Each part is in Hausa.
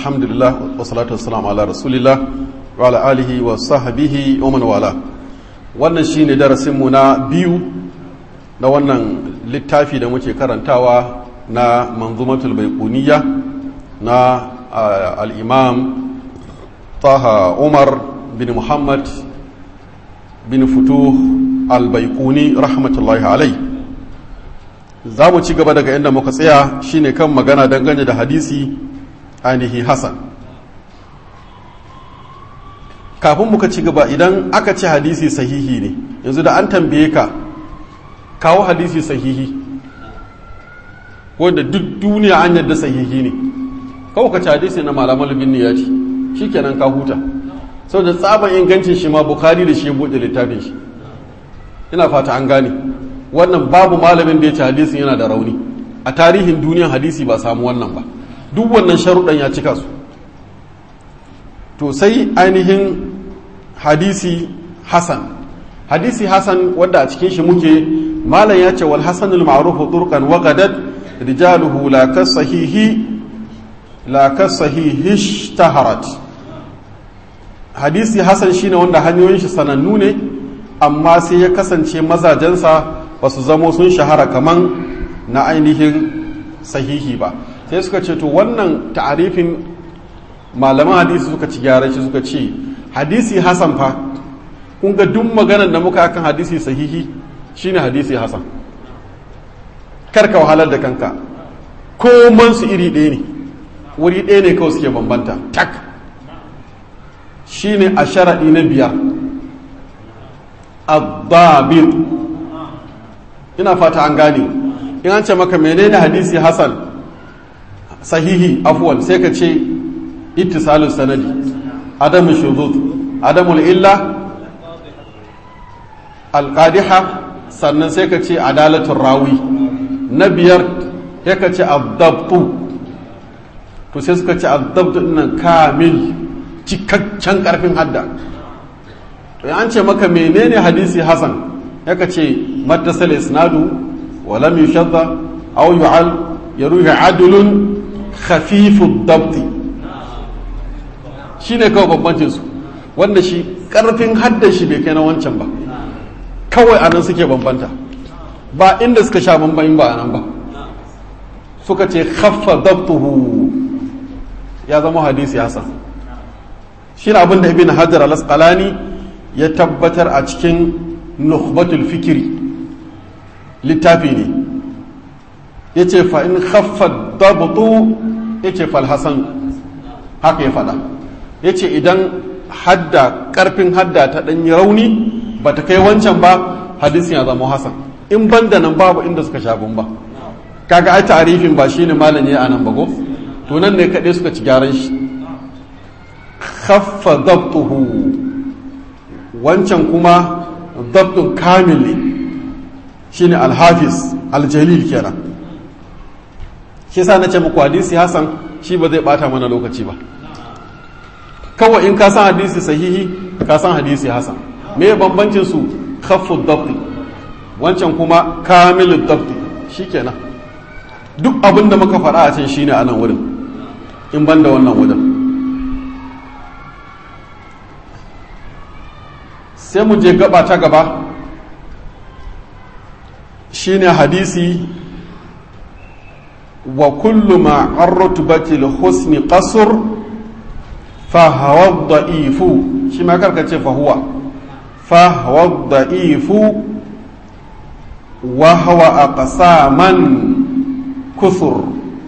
alhamdulillah wa salatu wassalamu ala rasulillah wa ala alihi wa sahbihi wa man wala wannan shine darasin mu na biyu na wannan littafi da muke karantawa na manzumatul baiquniya na al-imam taha umar bin muhammad bin futuh al-baiquni rahmatullahi alai za mu ci gaba daga inda muka tsaya shine kan magana dangane da hadisi ainihi hasan kafin muka ci gaba idan aka ce hadisi sahihi ne yanzu da an tambaye ka kawo hadisi sahihi wanda duk duniya an yadda sahihi ne kawo ka ci hadisi na malamal bin niyati shikenan ka huta sau da tsaban ingancin shi ma bukari da shi ya buɗe littafin shi ina fata an gane wannan babu malamin da ya ci hadisin yana da rauni a tarihin duniyan hadisi ba samu wannan ba duk wannan sharuɗan ya cika su to sai ainihin hadisi hasan hadisi hasan wadda a cikin shi muke malam ya ce wal hasanul ma'ruf turqan wa qadat rijaluhu la kasahihi la kasahihi ishtaharat hadisi hasan shine wanda hanyoyin shi sanannu ne amma sai ya kasance mazajensa ba su zamo sun shahara kaman na ainihin sahihi ba sai suka ce to wannan ta'arifin malaman hadisi suka ci gyaran shi suka ce hadisi hasan fa kun ga duk maganar da muka akan hadisi sahihi shine hadisi hasan karka wahalar da kanka koman su iri ɗaya ne wuri ɗaya ne kawai suke bambanta tak shine a sharaɗi na biyar ad ina fata an gane in an ce maka menene hadisi hasan sahihi afwan sai ka ce ittisalus sanadi adamu shuzuz adamul illa alqadiha sannan sai ka ce adalatul rawi na biyar sai ka ce adabtu to sai suka ce adabtu nan kamil cikakken karfin hadda to an ce maka menene hadisi hasan ya ka ce mattasal isnadu wa lam yushadda aw yu'al yaruhi adlun khafifu dabti shine kawai bambancin su wanda shi karfin haddan shi bai kai na wancan ba kawai anan suke bambanta ba inda suka sha bambayin ba anan ba suka ce khaffa dabtuhu ya zama hadisi hasan shi abin da ibn hajar al-asqalani ya tabbatar a cikin nukhbatul fikiri littafi ne ya ce fa'in haffa dabutu ya ce falhassan haka ya fada ya ce idan hadda ƙarfin hadda ta ɗanyi rauni ba ta kai wancan ba hadisin ya zama hasan in ban da nan babu inda suka sha ba kaga ai tarifin ba shine malam ya anan bago to nan ne kaɗai suka ci gyaran shi khaffa dabtuhu wancan kuma dabtun kamil ne shine alhafiz aljalil kenan shi sa na ce muku hadisi hasan shi ba zai bata mana lokaci ba kawai in ka san hadisi sahihi ka san hadisi hasan me bambancin su khaffu dabti wancan kuma kamilu dabti shikenan duk abin da muka faɗa a can shine a nan wurin in ban da wannan wurin sai mu je gaba ta gaba shine hadisi wa kullu ma arrutubati husni qasr fa huwa da'ifu shi ma karka ce fa huwa fa huwa da'ifu wa huwa aqsaman kusur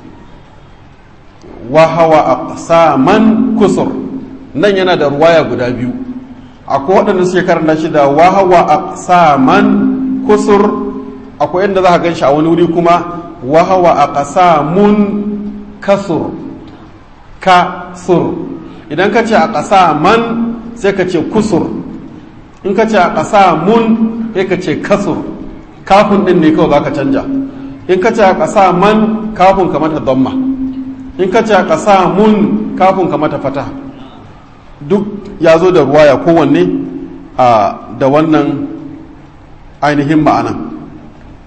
wa huwa aqsaman kusur nan yana da ruwaya guda biyu akwai waɗanda suke karanta shi da wahawa a saman kusur akwai inda za ka gan shi a wani wuri kuma wahawa a ƙasamun kasur kasur idan ka ce a ƙasaman sai ka ce kusur in ka ce a ƙasamun sai ka ce kasur kafin ɗin ne kawai za ka canja in ka ce a ƙasaman kafin ka mata damma in ka ce a ƙasamun kafin ka mata fata duk ya zo da ruwaya kowanne a da wannan ainihin ma'anan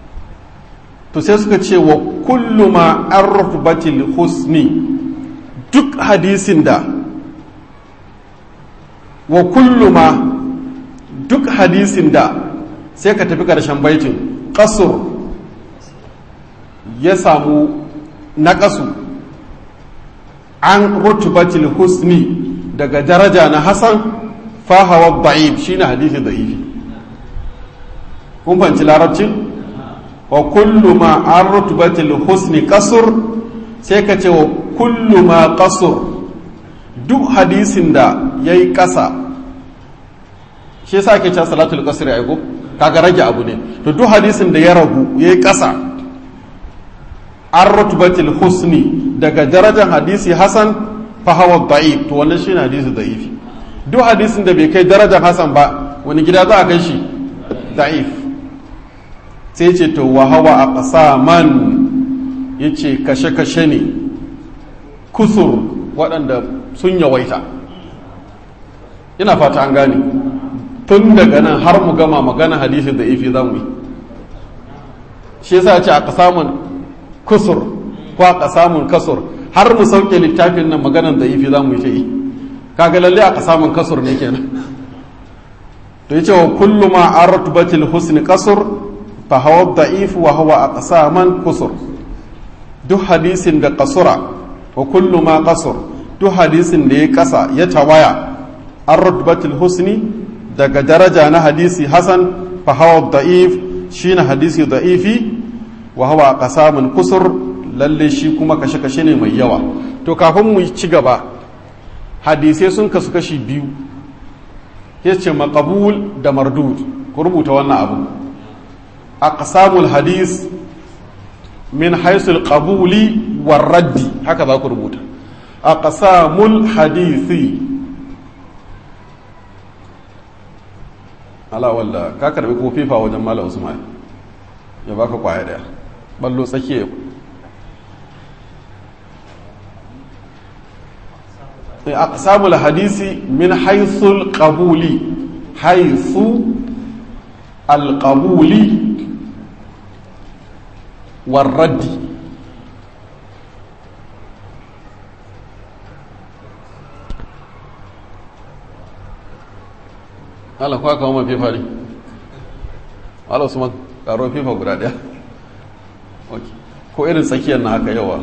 to sai suka ce wa kullu ma arbatil husni duk hadisin da wa kullu ma duk hadisin da sai ka tafi ƙarshen baitin ƙasur ya samu naƙasu an rutubatil husni daga daraja na hasan fahawa da'if shine hadisi da'ifi kun fanci larabcin wa kullu ma an rutubatil husni kasur sai ka ce wa kullu ma kasur duk hadisin da ya yi ƙasa shi sa ke can salatul kasir ya ko kaga rage abu ne to duk hadisin da ya ragu ya yi ƙasa an rutubatil husni daga darajar hadisi hasan fahawa da'if to wannan shi ne hadisi da'ifi duk hadisin da bai kai darajar hasan ba wani gida za a kai shi da'if sai ce to wa hawa a ƙasa man ya ce kashe-kashe ne kusur waɗanda sun yawaita ina fata an gane tun daga nan har mu gama magana hadisi da ifi za mu yi shi yasa ce a ƙasamun kusur ko a ƙasamun kasur har mu sauke littafin nan maganan da ifi za mu yi ta yi kaga lalle a ƙasamun kasur ne kenan to yace wa kullu ma artubatil husni kasur fa hawa da'if wa huwa aqsaman kusur duk hadisin da kasura wa kullu ma kasur duk hadisin da ya kasa ya tawaya an rutbatul husni daga daraja na hadisi hasan fa hawa da'if shine hadisi da'ifi wa hawa qasamun kusur lalle shi kuma kashe kashe ne mai yawa to kafin mu ci gaba hadisai sun kasu kashi biyu yace maqbul da mardud ku rubuta wannan abu aqsamul hadis min haisul qabuli war raddi haka za ku rubuta aqsamul hadisi ala walla ka karbi ko fifa wajen mala usman ya baka kwaya daya ballo tsakiya aqsamul hadisi min haisul qabuli haisu al qabuli والرد Allah kuwa kawo mafi fari Allah Usman karo fifa guda daya ko irin tsakiyar na haka yawa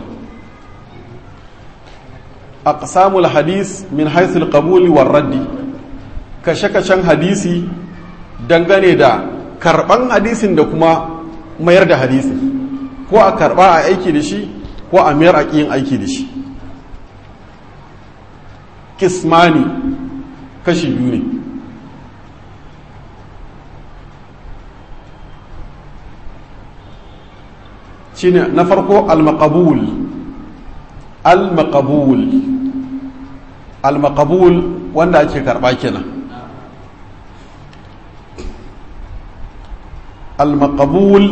aqsamul hadis min haythul qabuli war raddi kashe-kashen hadisi dangane da karban hadisin da kuma mayar da hadisi ko a karba a aiki da shi ko a mayar a yin aiki da shi kismani kashi biyu ne shine na farko al-maqabul al-maqabul al-maqabul wanda ake karba kenan al-maqabul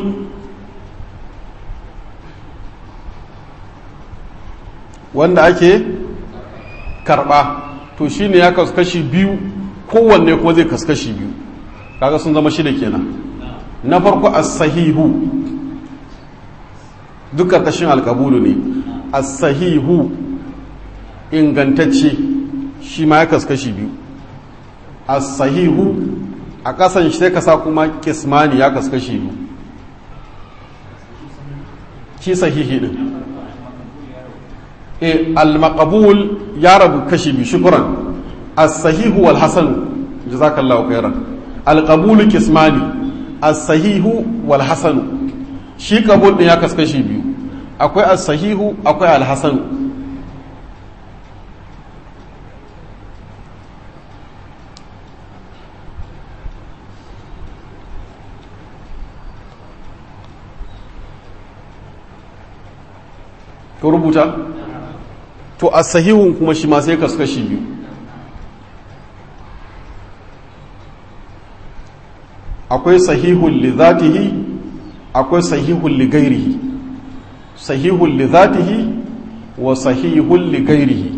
wanda ake karba to shine ya kaskashi biyu kowanne kuma zai kaskashi biyu kaga sun zama shida kenan na farko as-sahihu duk karkashin alkabulu ne as-sahihu ingantacce shi ma ya kaskashi biyu as-sahihu a kasan shi sai ka sa kuma kismani ya kaskashi biyu shi sahihi din e al-maqbul ya rabu kashi biyu shukran as-sahihu wal hasan jazakallahu khairan al-qabul kismani as-sahihu wal hasan shi kabul din ya kaskashi biyu akwai as-sahihu akwai al-hasan to rubuta to a sahihun kuma shi ma sai kaskashi biyu akwai sahihun li zatihi akwai sahihun li gairihi sahihun li zatihi wa sahihun li gairihi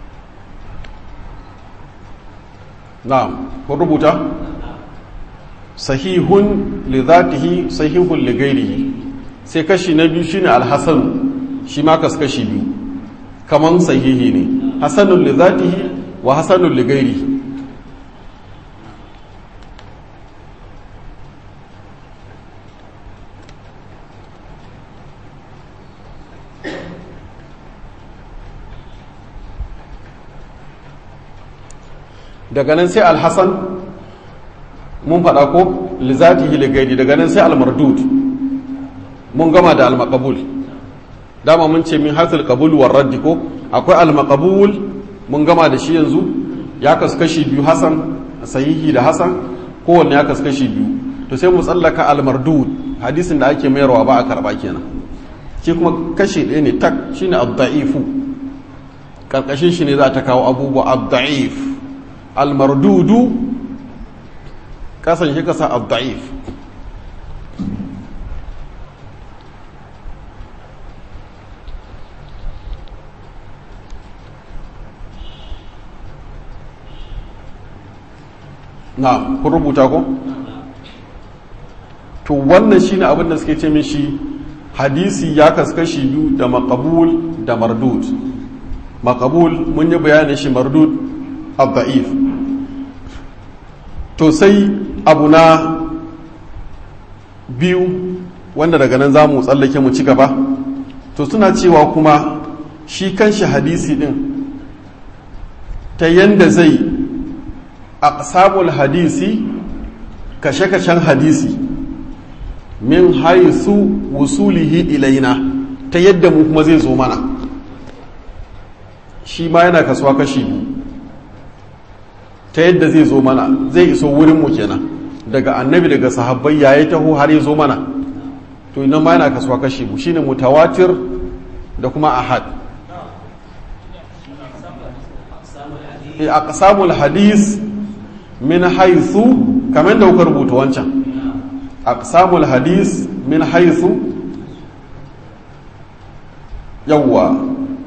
na'am kun rubuta sahihun li zatihi sahihun li gairihi sai kashi na biyu shine alhasan shi ma kas kashi biyu kaman sahihi ne hasanun li zatihi wa hasanun li gairihi daga nan sai alhassan mun faɗa ko lizatihi ligaidi daga nan sai almardud mun gama da almakabul dama mun ce min hasil kabul war raddi ko akwai almakabul mun gama da shi yanzu ya kaskashi biyu hasan sahihi da hasan kowanne ya kaskashi biyu to sai mu tsallaka almardud hadisin da ake mayarwa ba a karba kenan shi kuma kashi ɗaya ne tak shine ad-da'ifu karkashin shi ne za ta kawo abubuwa ad-da'if almardudu kasan shi kasa abda'if na kun rubuta ko? to wannan shi ne abin da suke ce mishi hadisi ya kaskashi biyu da makabul da mardud makabul mun yi bayanin shi mardud abda'if to sai abu na biyu wanda daga nan za mu tsallake mu ci gaba to suna cewa kuma shi kanshi hadisi din ta yanda zai aqsamul hadisi kashe-kashen hadisi min haisu wusulihi ilaina ta yadda mu kuma zai zo mana shi ma yana kasuwa kashi biyu ta yadda zai zo mana zai iso wurinmu kenan daga annabi daga sahabbai yayi taho har ya zo mana to idan ma yana kasuwa kashi bu shine mutawatir da kuma ahad e aqsamul hadis min haythu kamar da kuka rubuta wancan aqsamul hadis min haythu yawwa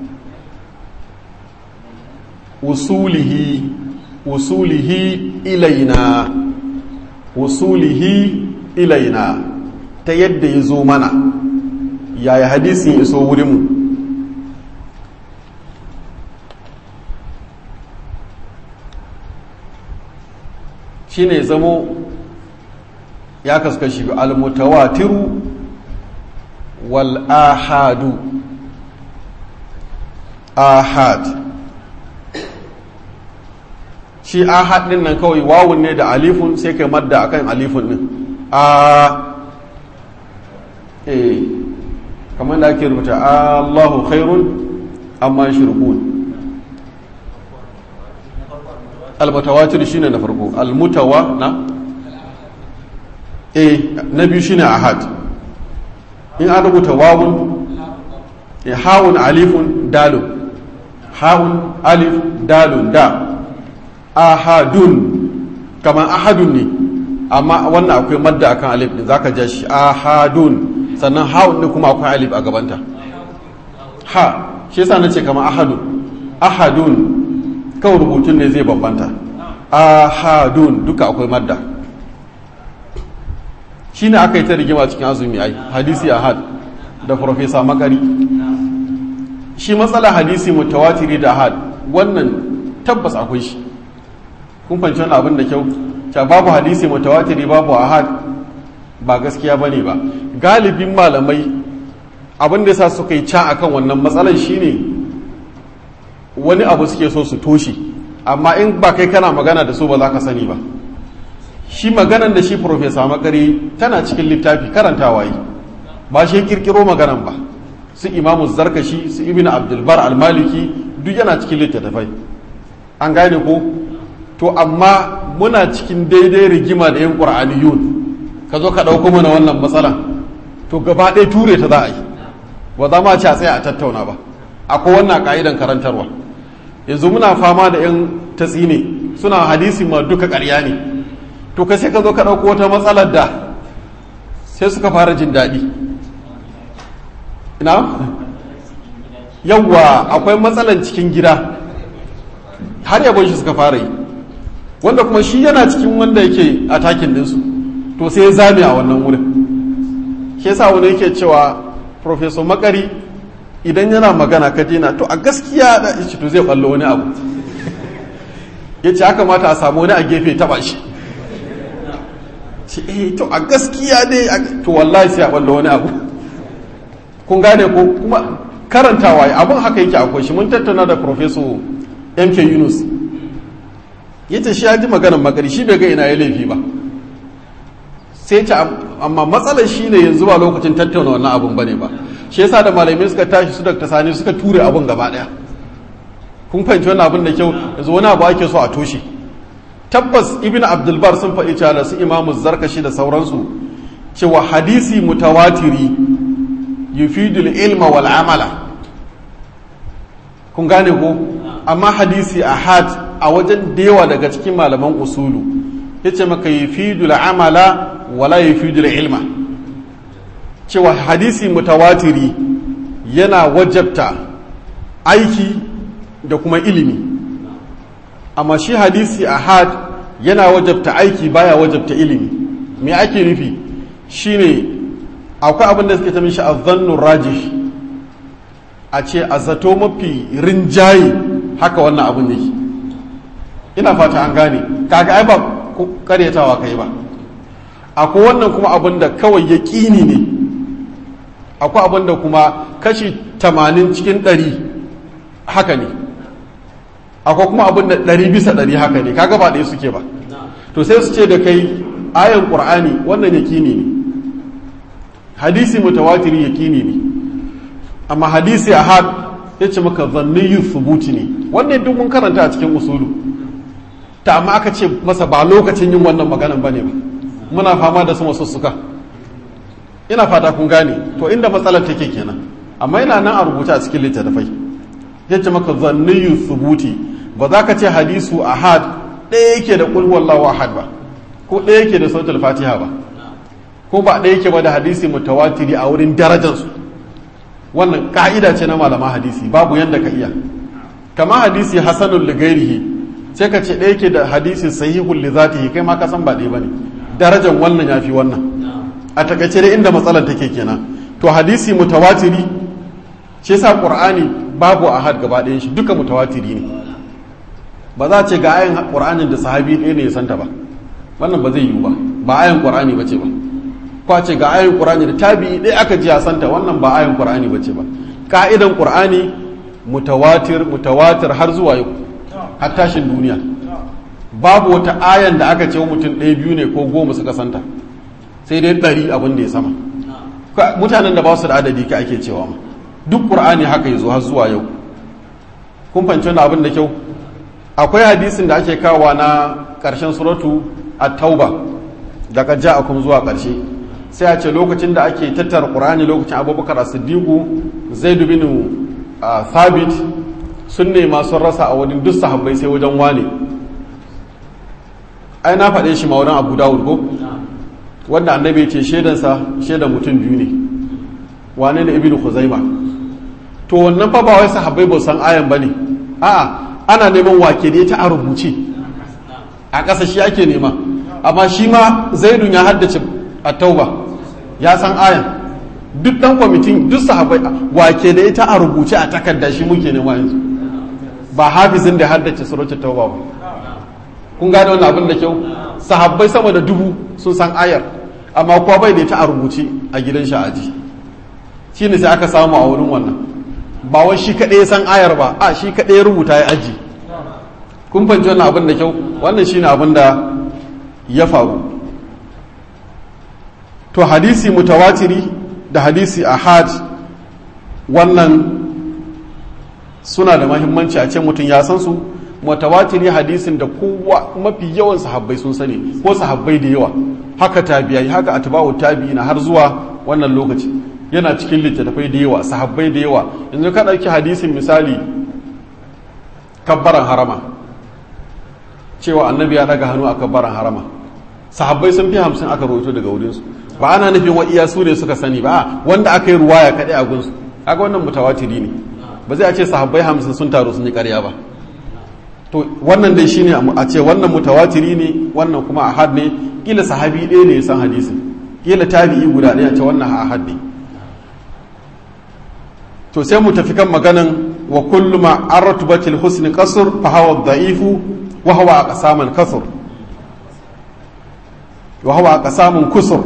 usulihi usulihi ilaina usulihi ilaina ta yadda ya zo mana yaya hadisin ya iso wurinmu shi ne zamo ya kaskashi almutawatiru wal ahadu ahad shi ahad din nan kawai wawun ne da alifun sai kai madda akan alifun din a eh kamar da ake rubuta Allahu khairun amma shirkun almutawatir shine na farko almutawa na eh na biyu shine ahad in an rubuta wawun eh hawun alifun dalun hawun alif dalun da ahadun kamar ahadun ne amma wannan akwai madda akan alif din zaka ja shi ahadun sannan ha'un ne kuma akwai alif a gabanta ha shi yasa nace kamar ahadun ahadun kawai rubutun ne zai bambanta ahadun duka akwai madda shine aka yi ta rigima cikin azumi ai hadisi ahad da profesa makari shi matsala hadisi mutawatiri da ahad wannan tabbas akwai shi kun fahimci wani abin da kyau ta babu hadisi mutawatiri babu ahad ba gaskiya bane ba galibin malamai abin da yasa suka yi ca akan wannan matsalar shine wani abu suke so su toshe amma in ba kai kana magana da su ba za ka sani ba shi maganan da shi profesa makari tana cikin littafi karantawa yi ba shi kirkiro maganan ba su imamu zarkashi su ibn abdulbar almaliki duk yana cikin littattafai an gane ko to amma muna cikin daidai rigima da yan ƙur'aniyun ka zo ka ɗauko mana wannan matsalan to gaba ɗaya ture ta za a yi ba za ma ci a tsaya a tattauna ba akwai wannan ka'idan karantarwa yanzu muna fama da yan tatsi ne suna hadisi ma duka ƙarya ne to ka sai ka zo ka ɗauko wata matsalar da sai suka fara jin daɗi ina yawwa akwai matsalan cikin gida har yabon shi suka fara yi wanda kuma shi yana cikin wanda yake a takin dinsu to sai ya zame a wannan wurin shi yasa wani yake cewa professor makari idan yana magana ka dina to a gaskiya da shi to zai ballo wani abu ya ce haka mata a samu wani a gefe taba shi ce eh to a gaskiya dai to wallahi sai a ballo wani abu kun gane ko kuma karantawa abin haka yake akwai shi mun tattauna da professor mk yunus ya ce shi ya ji maganar magari shi bai ga ina ya laifi ba sai ta amma matsalar shi ne yanzu ba lokacin tattauna wannan abun bane ba shi yasa da malamai suka tashi su dakta sani suka ture abun gaba daya kun fahimci wannan abin da kyau yanzu wani abu ake so a toshe tabbas ibn abdulbar sun faɗi cewa da su imamu zarkashi da sauransu cewa hadisi mutawatiri yufidul ilma wal amala kun gane ko amma hadisi ahad a wajen da yawa daga cikin malaman usulu yace maka yufidul amala wala yufidul ilma cewa hadisi mutawatiri yana wajabta aiki da kuma ilimi amma shi hadisi ahad yana wajabta aiki baya wajabta ilimi me ake nufi shine akwai abin da suke ta mishi azzannu rajih a ce a zato mafi rinjaye haka wannan abin yake ina fata an gane kaga ai ba karyatawa kai ba akwai wannan kuma abin da kawai yaƙini ne akwai abin da kuma kashi tamanin cikin ɗari haka ne akwai kuma abin da ɗari bisa ɗari haka ne kaga ba ɗaya suke ba to sai su ce da kai ayan ƙur'ani wannan yaƙini ne hadisi mutawatiri yaƙini ne amma hadisi ahad ya ce maka zanniyin subuti ne wannan duk mun karanta a cikin usulu ta amma aka ce masa ba lokacin yin wannan maganan bane ba muna fama da su masussuka ina fata kun gane to inda matsalar take kenan amma yana nan a rubuta a cikin littattafai yace maka zanniyu subuti ba za ka ce hadisu ahad ɗaya yake da qul wallahu ahad ba ko ɗaya yake da sautul fatiha ba ko ba ɗaya yake ba da hadisi mutawatiri a wurin darajarsu wannan ka'ida ce na malama hadisi babu yanda ka iya kama hadisi hasanul ligairihi sai ka ce ɗaya yake da hadisi sahihul li zatihi kai ma ka san ba ɗaya bane darajar wannan yafi wannan a takaice dai inda matsalar take kenan to hadisi mutawatiri shi yasa qur'ani babu ahad gaba ɗayan shi duka mutawatiri ne ba za a ce ga ayin qur'anin da sahabi ɗaya ne ya santa ba wannan ba zai yiwu ba ba ayin qur'ani bace ba ko a ce ga ayin qur'ani da tabi'i ɗaya aka ji ya santa wannan ba ayin qur'ani bace ba ka'idan qur'ani mutawatir mutawatir har zuwa yau har tashin duniya babu wata ayan da aka ce mutum ɗaya biyu ne ko goma suka santa sai dai ɗari abin da ya sama mutanen da ba su da adadi ka ake cewa ma duk ƙur'ani haka ya zo har zuwa yau kun fahimci wani abin da kyau akwai hadisin da ake kawa na ƙarshen suratu a tauba daga ja'akum zuwa ƙarshe sai a ce lokacin da ake tattara ƙur'ani lokacin abubakar as-siddiqu zaid bin thabit sun nema sun rasa a wani duk sahabbai sai wajen wane ai na faɗe shi ma wurin abu dawud ko wanda annabi ce shaidansa shaidan mutum biyu ne wane ne ibnu khuzaima to wannan fa ba wai sahabbai ba san ayan bane a'a ana neman wake ne ta a rubuce a ƙasa shi ake nema amma shi ma zaidun ya haddace a tauba ya san ayan duk dan kwamitin duk sahabbai wake da ita a rubuce a takarda shi muke nema yanzu ba hafizin da haddace suratul tauba ba kun gane wannan abin da kyau sahabbai sama da dubu sun san ayar amma kuwa bai da ita a rubuce a gidan shi aji shi ne sai aka samu a wurin wannan ba wai shi kaɗai san ayar ba a shi kaɗai rubuta ya aji kun fahimci wannan abin da kyau wannan shi ne abin da ya faru to hadisi mutawatiri da hadisi ahad wannan suna da mahimmanci a ce mutum ya san su mutawatiri hadisin da kowa mafi yawan sahabbai sun sani ko sahabbai da yawa haka tabiyai haka atba'u tabi'ina har zuwa wannan lokaci yana cikin littattafai da yawa sahabbai da yawa yanzu ka ɗauki hadisin misali kabbaran harama cewa annabi ya daga hannu a kabbaran harama sahabbai sun fi hamsin aka rawaito daga wurinsu ba ana nufin wa iya su ne suka sani ba wanda aka yi ruwaya kaɗai a gunsu kaga wannan mutawatiri ne ba zai a ce sahabbai hamsin sun taru sun yi ƙarya ba to wannan dai shine a ce wannan mutawatiri ne wannan kuma ahad ne kila sahabi ɗaya ne ya san hadisin kila tabi'i guda ɗaya ce wannan ahad ne to sai mu tafi kan maganan wa kullu ma artubatil husni qasr fa hawa dha'ifu wa huwa aqsaman kasr wa huwa aqsamun kusur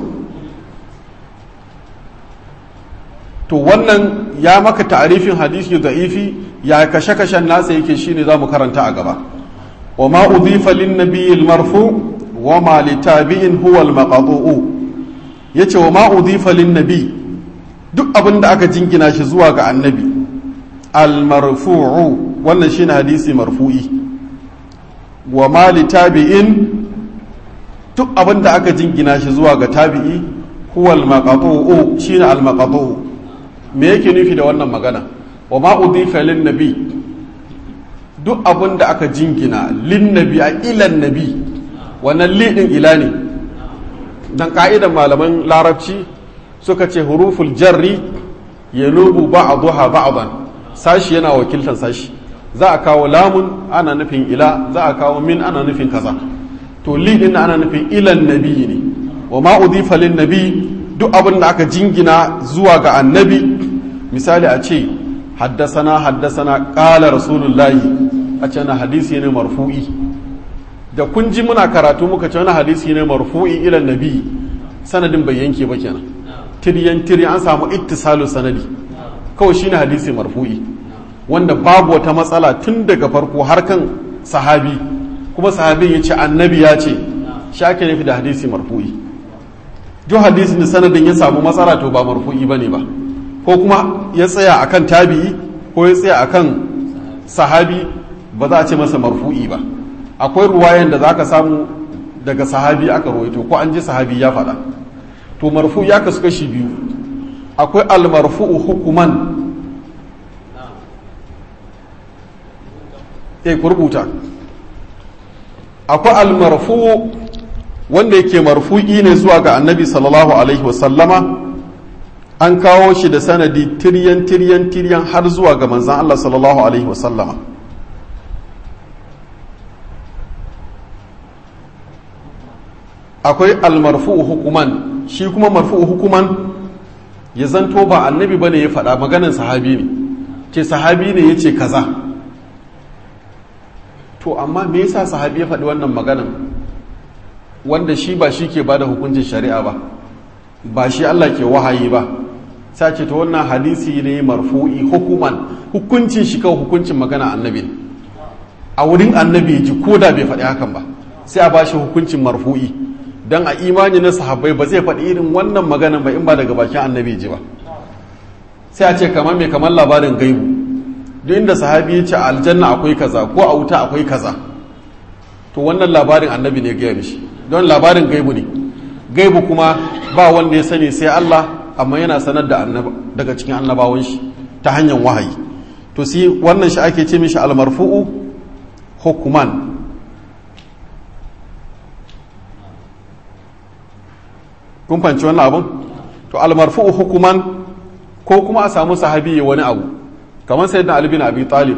to wannan ya maka ta'arifin hadisi da'ifi ya kashe-kashen nasa yake shine zamu karanta a gaba wa ma udhifa lin nabiyil marfu wa ma li tabi'in huwa al maqtu'u yace wa ma udhifa lin nabi duk abin da aka jingina shi zuwa ga annabi al marfu'u wannan shine hadisi marfu'i wa ma li tabi'in duk abin da aka jingina shi zuwa ga tabi'i huwa al maqtu'u shine al maqtu'u me yake nufi da wannan magana wa ma udhifa lin nabi duk abin da aka jingina lin nabi a ilan nabi wannan lidin ila ne dan ka'idan malaman larabci suka ce huruful jarri yanubu ba'daha ba'dan sashi yana wakiltan sashi za a kawo lamun ana nufin ila za a kawo min ana nufin kaza to lidin ana nufin ilan nabi ne wa ma udhifa lin nabi duk abin da aka jingina zuwa ga annabi misali a ce haddasana haddasana ƙala rasulullahi a ce na hadisi ne marfu'i da kun ji muna karatu muka ce wani hadisi ne marfu'i ilan nabi sanadin bai yanke ba kenan tiryan tiryan an samu ittisalu sanadi kawai shine hadisi marfu'i wanda babu wata matsala tun daga farko har kan sahabi kuma sahabin ya ce annabi ya ce shi ake nufi da hadisi marfu'i duk hadisin da sanadin ya samu matsala to ba marfu'i bane ba ko kuma ya tsaya akan tabi'i ko ya tsaya akan sahabi ba za a ce masa marfu'i ba akwai ruwayan da zaka samu daga sahabi aka rawaito ko an ji sahabi ya faɗa to marfu ya kasu kashi biyu akwai almarfu'u hukuman eh ku rubuta akwai almarfu wanda yake marfu'i ne zuwa ga annabi sallallahu alaihi wasallama an kawo shi da sanadi tiryan tiryan tiryan har zuwa ga manzan Allah sallallahu alaihi wasallama akwai almarfu'u hukuman shi kuma marfu'u hukuman ya zanto ba annabi bane ya faɗa maganin sahabi ne ce sahabi ne ya ce kaza to amma me yasa sahabi ya faɗi wannan maganan wanda shi ba shi ke ba da hukuncin shari'a ba ba shi Allah ke wahayi ba sace ta wannan hadisi ne marfu'i hukuman hukuncin shi kawai hukuncin magana annabi a wurin annabi ji ko da bai faɗi hakan ba sai a bashi hukuncin marfu'i dan a imani na sahabbai ba zai faɗi irin wannan maganan ba in ba daga bakin annabi ji ba sai a ce kamar mai kamar labarin gaibu duk inda sahabi ya ce a aljanna akwai kaza ko a wuta akwai kaza to wannan labarin annabi ne gaya mishi don labarin gaibu ne gaibu kuma ba wanda ya sani sai Allah amma yana sanar da daga cikin annabawan shi ta hanyar wahayi to sai wannan shi ake ce mishi almarfu'u hukuman kun fanci wannan abun to almarfu'u hukuman ko kuma a samu sahabi ya wani abu kamar sayyidina ali bin abi talib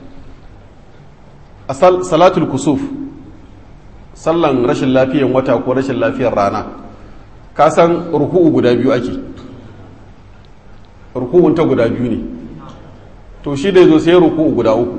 a salatul kusuf sallan rashin lafiyan wata ko rashin lafiyar rana ka san ruku'u guda biyu ake ruku'un ta guda biyu ne to shi da zo sai ruku'u guda uku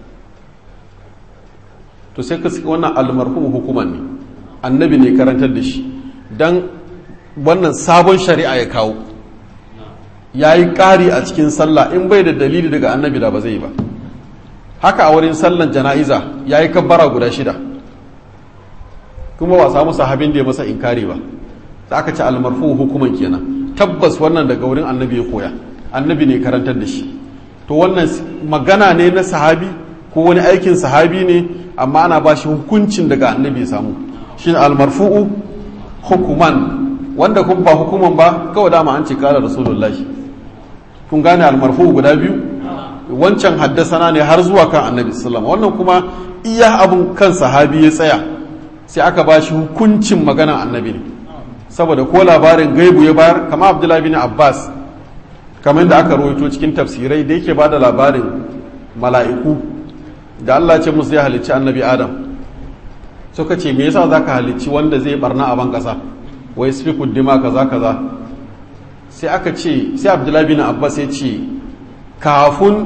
to sai ka saki wannan almarfu hukuman ne annabi ne karantar da shi dan wannan sabon shari'a ya kawo ya yi ƙari a cikin sallah in bai da dalili daga annabi da ba zai ba haka a wurin sallan jana'iza ya yi kabbara guda shida kuma ba samu sahabin da ya masa inkari ba da aka ci almarfu hukuman kenan tabbas wannan daga wurin annabi ya koya annabi ne karantar da shi to wannan magana ne na sahabi ko wani aikin sahabi ne amma ana ba shi hukuncin daga annabi ya samu shi almarfu'u hukuman wanda kuma ba hukuman ba kawai dama an ce kala rasulullahi kun gane almarfu guda biyu wancan haddasana ne har zuwa kan annabi sallama wannan kuma iya abun kan sahabi ya tsaya sai aka ba shi hukuncin maganan annabi ne saboda ko labarin gaibu ya bayar kama abdullahi bin abbas kamar da aka rawaito cikin tafsirai da yake ba da labarin mala'iku da Allah ce musu ya halicci annabi adam suka ce me yasa zaka halicci wanda zai barna a ban kasa wai spiku dima kaza kaza sai aka ce sai abdullahi bin abbas ya ce kafin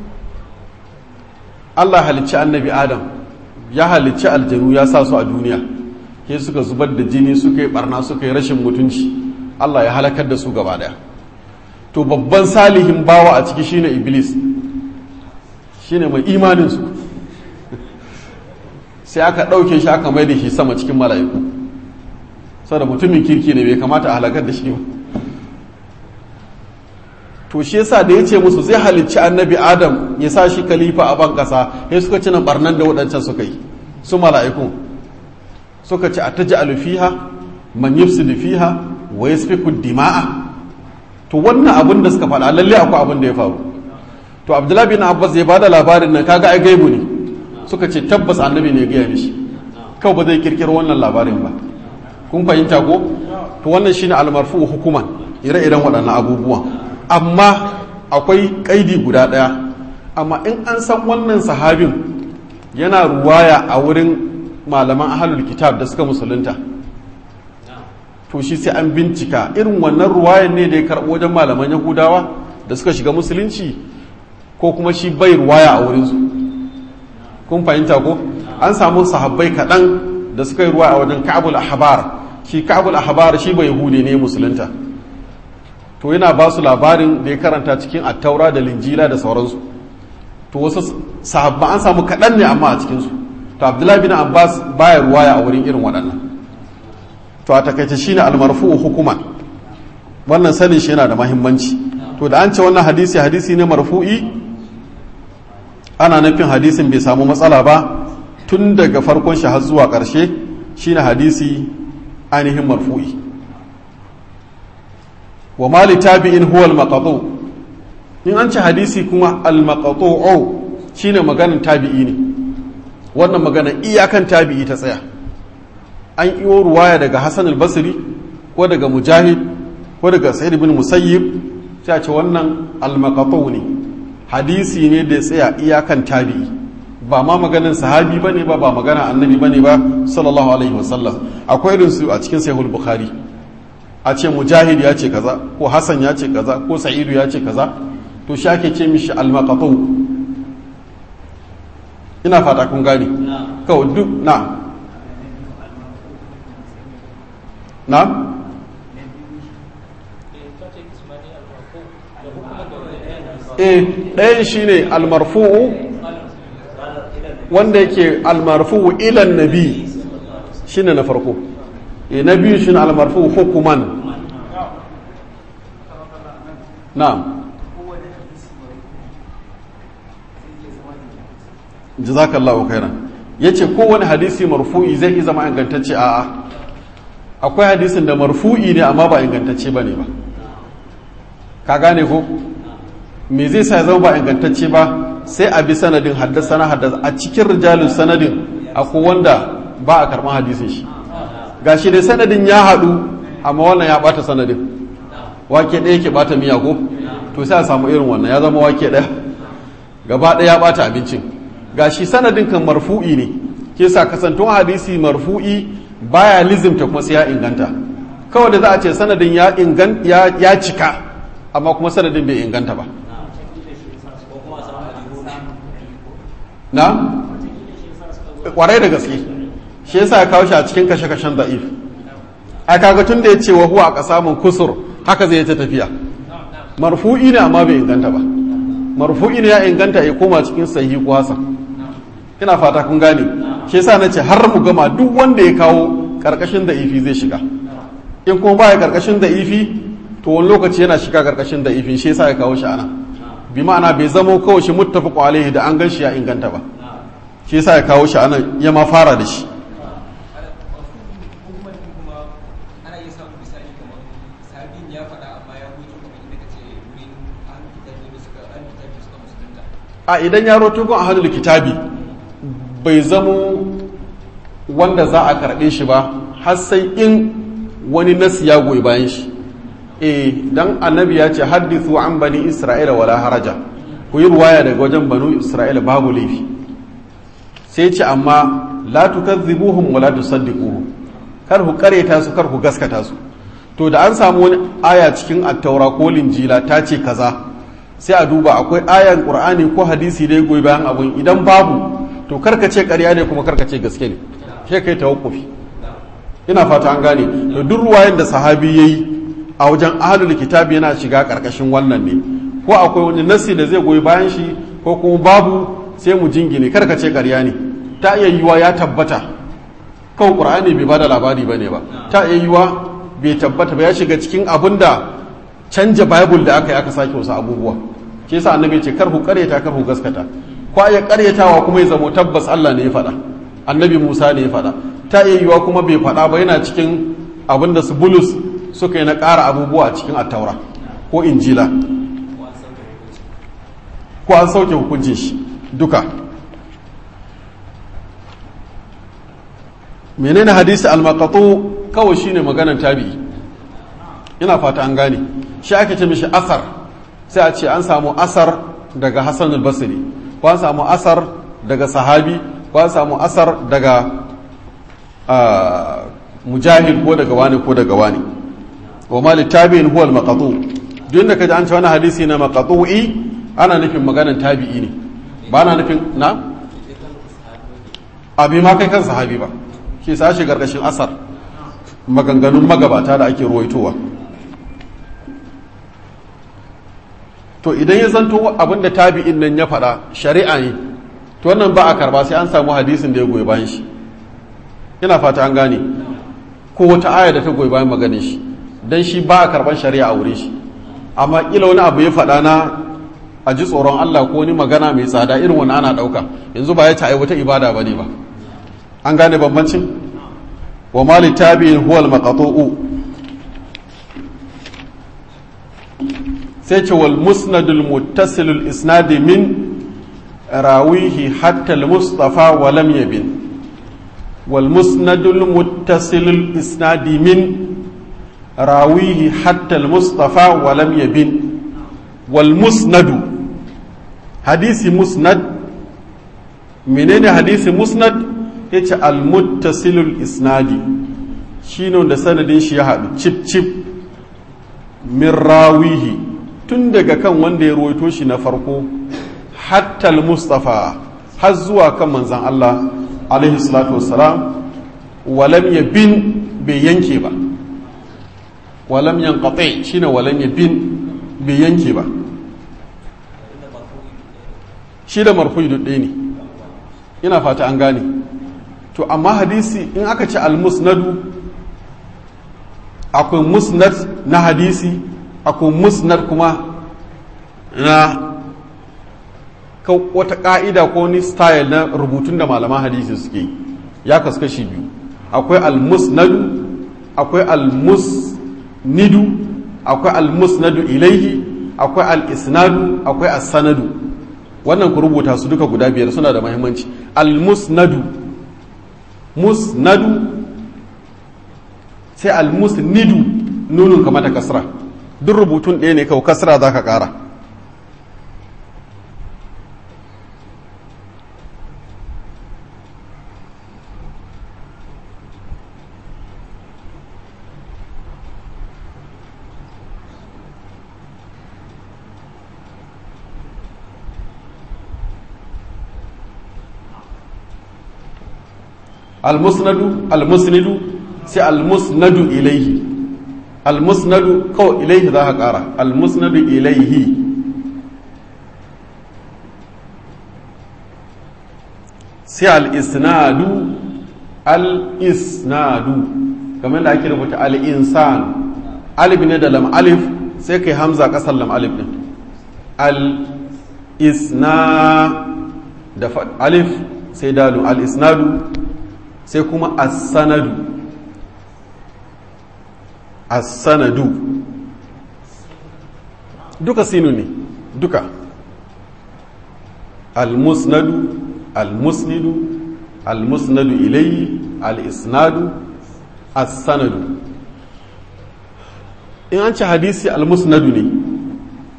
Allah halicci annabi adam ya halicci aljanu ya sa su a duniya ke suka zubar da jini suka yi barna suka yi rashin mutunci Allah ya halakar da su gaba daya to babban salihin bawa a ciki shine iblis shine mai imaninsu sai aka ɗauke shi aka mai da shi sama cikin mala'iku saboda mutumin kirki ne bai kamata a halakar da shi ba to shi yasa da ya ce musu zai halicci annabi adam ya sa shi kalifa a ban ƙasa ya suka ci nan barnan da waɗancan suka yi su mala'iku suka ci a ta ji alufiha man yufsidu fiha wa yasfiku dima'a to wannan abin da suka faɗa lalle akwai abin da ya faru to abdullahi bin abbas ya bada labarin nan kaga ai gaibu ne suka ce tabbas annabi ne ya gaya mishi kawai ba zai kirkiro wannan labarin ba kun fahimta ko to wannan shine almarfu hukuman ire-iren waɗannan abubuwan amma akwai kaidi guda ɗaya amma in an san wannan sahabin yana ruwaya a wurin malaman ahalul kitab da suka musulunta to shi sai an bincika irin wannan ruwayan ne da ya karɓo wajen malaman yahudawa da suka shiga musulunci ko kuma shi bai ruwaya a wurinsu kun fahimta ko an samu sahabbai kaɗan da suka yi ruwa a wajen ka'abul ahbar shi ka'abul ahbar shi bai yahudi ne musulunta to yana ba su labarin da ya karanta cikin attaura da linjila da sauransu to wasu sahabba an samu kaɗan ne amma a cikinsu to abdullahi bin abbas baya ruwaya a wurin irin waɗannan to a takaice shine almarfu hukuma wannan sanin shi yana da mahimmanci to da an ce wannan hadisi hadisi ne marfu'i ana nufin hadisin bai samu matsala ba tun daga farkon shi har zuwa ƙarshe shine hadisi ainihin marfu'i wa mali tabi'in huwa al-maqtu in an ce hadisi kuma al-maqtu'u shine maganin tabi'i ne wannan magana iyakan tabi'i ta tsaya an iyo ruwaya daga Hassan al-Basri ko daga Mujahid ko daga Sa'id ibn Musayyib sai a ce wannan al-maqtu ne hadisi ne da ya tsaya iyakan tabi'i ba ma maganin sahabi bane ba ba magana annabi bane ba sallallahu alaihi wasallam akwai irin su a cikin sahih bukhari a ce mujahid ya ce kaza ko hasan ya ce kaza ko sa'idu ya ce kaza to shi ake ce mishi al-maqtu ina fata kun gane kawai duk na na eh ɗayan shine almarfu'u wanda yake almarfu'u ilan nabi shine na farko eh na biyu shine almarfu'u hukuman na'am jazakallahu khairan yace kowane hadisi marfu'i zai iya zama ingantacce a'a akwai hadisin da marfu'i ne amma ba ingantacce bane ba ka gane ko me zai sa ya zama ba ingantacce ba sai a bi sanadin haddasa na haddasa a cikin rijalin sanadin akwai wanda ba a karɓar hadisin shi gashi dai sanadin ya haɗu amma wannan ya ɓata sanadin wake ɗaya ke ɓata miya ko to sai a samu irin wannan ya zama wake ɗaya gaba ɗaya ya ɓata abincin gashi sanadin kan marfu'i ne ke sa kasantun hadisi marfu'i baya lizimta kuma sai ya inganta kawai da za a ce sanadin ya cika amma kuma sanadin bai inganta ba na kwarai da gaske shi yasa ya kawo shi a cikin kashe-kashen da'if a kaga tun da ya ce wa huwa a kasamun kusur haka zai ta tafiya marfu'i ne amma bai inganta ba marfu'i ne ya inganta ya koma cikin sahihi ko hasan ina fata kun gane shi yasa nace har mu gama duk wanda ya kawo karkashin da'ifi zai shiga in kuma baya karkashin da'ifi to wani lokaci yana shiga karkashin da'ifi shi yasa ya kawo shi ana bi ma'ana bai zamo kawai shi muttafaqu alaihi da an gan shi ya inganta ba shi yasa ya kawo shi ana ya ma fara da shi a idan ya roto gun ahadul kitabi bai zamo wanda za a karɓe shi ba har sai in wani nasi ya goyi bayan shi e dan annabi ya ce haddithu an bani isra'ila wala haraja ku yi ruwaya daga wajen banu isra'ila babu laifi sai ce amma la tukazzibuhum wa la tusaddiquhum kar ku kareta su kar ku gaskata su to da an samu wani aya cikin attaura ko linjila ta ce kaza sai a duba akwai ayan qur'ani ko hadisi da ya goyi bayan abun idan babu to karka ce ƙarya ne kuma karka ce gaske ne sai kai tawakkufi ina fata an gane to duk ruwayan da sahabi yayi a wajen ahlul kitabi yana shiga karkashin wannan ne ko akwai wani nasi da zai goyi bayan shi ko kuma babu sai mu jingine karka ce ƙarya ne ta iya yiwa ya tabbata kawai qur'ani bai bada labari bane ba ta iya yiwa bai tabbata ba ya shiga cikin abin da canja bible da aka yi aka sake wasu abubuwa ke sa annabi ce kar ku karyata kar ku gaskata ko ya karyatawa kuma ya zamo tabbas Allah ne ya faɗa annabi Musa ne ya faɗa ta iya yiwa kuma bai faɗa ba yana cikin abin da su bulus suka yi na ƙara abubuwa a cikin attaura ko injila ko an sauke hukuncin shi duka menene hadisi al-maqatu kawai shine maganan tabi'i ina fata an gane shi ake ce mishi asar sai a ce an samu asar daga Hassan al-Basri ko an samu asar daga sahabi ko an samu asar daga mujahid ko daga wani ko daga wani wa ma tabi'in huwa al-maqatu duk da kaji an ce wani hadisi na maqatu'i ana nufin maganan tabi'i ne ba na nufin na abi ma kai kan sahabi ba shi sa shi gargashin asar maganganun magabata da ake ruwaitowa to idan ya zanto abinda tabi'in nan ya faɗa shari'a ne to wannan ba a karba sai an samu hadisin da ya goyi bayan shi ina fata an gane ko wata aya da ta goyi bayan maganin shi dan shi ba a karban shari'a a wurin shi amma kila wani abu ya faɗa na a ji tsoron Allah ko wani magana mai tsada irin wani ana ɗauka yanzu ba ya ta wata ibada ba ne ba an gane bambancin wa mali tabi'in huwa al-maqtu'u sai ce wal musnadul muttasilul isnadi min rawihi hatta al-mustafa wa lam yabin wal musnadul muttasilul isnadi min rawihi hatta al-mustafa wa lam yabin wal musnadu hadisi musnad menene hadisi musnad yace al muttasilul isnadi shine da sanadin shi ya haɗu cip cip min rawihi tun daga kan wanda ya ruwaito shi na farko hatta al mustafa har zuwa kan manzon Allah alaihi salatu wassalam walam yabin bai yanke ba walam yanqati shine walam yabin bai yanke ba shi da marfu'i ɗaya ne ina fata an gane to amma hadisi in aka ce almusnadu akwai musnad na hadisi akwai musnad kuma na wata ƙa'ida ko ni style na rubutun da malaman hadisi suke ya kaskashi biyu akwai almusnadu akwai almusnidu akwai almusnadu ilaihi akwai al-isnadu akwai as-sanadu wannan ku rubuta su duka guda biyar suna da mahimmanci al-musnadu musnadu sai al-musnidu nunun kama da kasra duk rubutun ɗaya ne kawai kasra za ka ƙara almusnadu almusnidu sai almusnadu ilaihi almusnadu kawai ilaihi za ka ƙara almusnadu ilaihi sai al'isnadu al'isnadu kamar da ake rubuta al'insan alif ne da lam alif sai kai hamza ƙasar lam alif ɗin al'isna da alif sai dalu al'isnadu sai kuma as-sanadu as-sanadu duka sinu ne duka al-musnadu al-musnidu al-musnadu ilayhi al-isnadu as-sanadu in an ci hadisi al-musnadu ne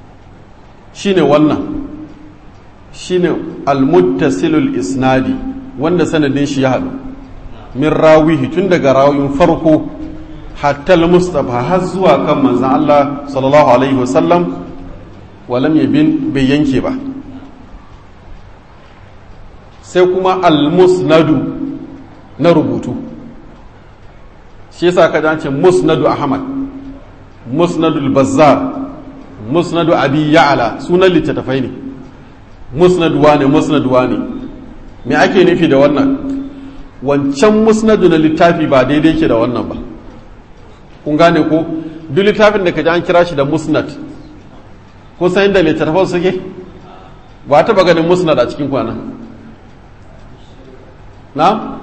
shine wannan shine al-muttasilul isnadi wanda sanadin shi ya haɗu min rawihi tun daga rawin farko hatta mustafa har zuwa kan manzan Allah sallallahu alaihi wasallam walam yabin bai yanke ba sai kuma al-musnadu na rubutu shi yasa ka dace musnadu ahmad musnadu al-bazzar musnadu abi ya'la sunan littattafai ne musnadu wane musnadu wane me ake nufi da wannan wancan musnadu na littafi ba daidai ke da wannan ba kun gane ko duk littafin da ka ji an kira shi da musnad ko san inda littattafan suke ba ta ganin musnad a cikin kwana na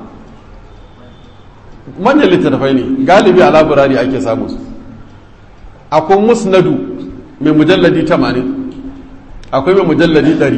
manyan littattafai ne galibi a laburari ake samu su akwai musnadu mai mujalladi 80 akwai mai mujalladi 100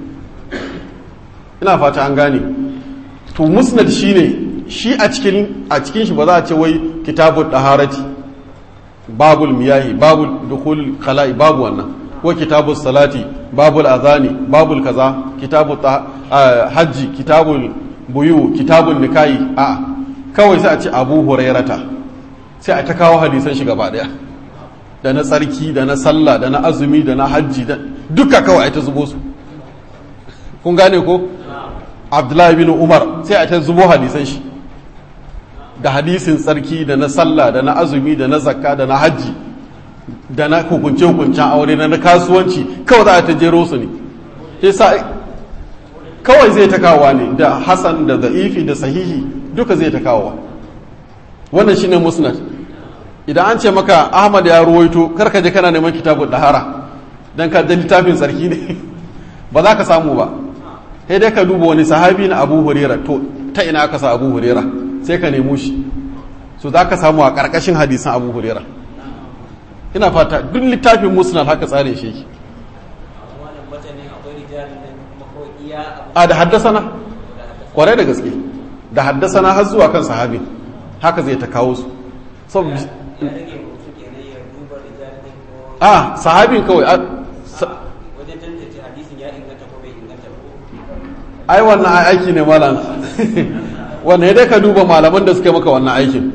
ina fata an gane to musnad shine shi a cikin a cikin shi ba za a ce wai kitabul daharati babul miyahi babul dukhul khala'i babu wannan ko kitabul salati babul azani babul kaza kitabul hajji kitabul buyu kitabul nikahi a kawai sai a ce abu hurairata sai a ta kawo hadisan shi gaba daya da na tsarki da na sallah da na azumi da na hajji da duka kawai a ta zubo su kun gane ko abdullahi bin umar sai a ta zubo hadisan shi da hadisin tsarki da na sallah da na azumi da na zakka da na hajji da na hukunce hukuncen aure da na kasuwanci kawai za a ta jero su ne yasa kawai zai ta kawowa ne da hasan da za'ifi da sahihi duka zai ta kawowa wannan shine musnad idan an ce maka ahmad ya ruwaito karka je kana neman kitabun dahara dan ka da littafin tsarki ne ba za ka samu ba sai dai ka duba wani sahabi na abu hurera to ta ina aka sa abu hurera sai ka nemo shi so za ka samu a ƙarƙashin hadisan abu hurera ina fata duk littafin musnad haka tsare shi yake a da haddasana kwarai da gaske da haddasana har zuwa kan sahabi haka zai ta kawo su a sahabin kawai ai wannan aiki ne malam wannan dai ka duba malaman da suke maka wannan aikin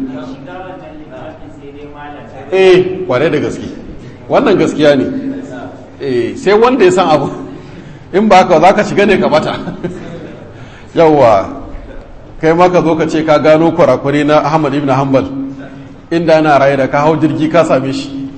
eh kware da gaske wannan gaskiya ne eh sai wanda ya san abu in ba ka za ka shiga ne ka bata yawwa kai ma ka zo ka ce ka gano kwarakwarai na ahmad ibn hanbal inda yana raye da ka hau jirgi ka same shi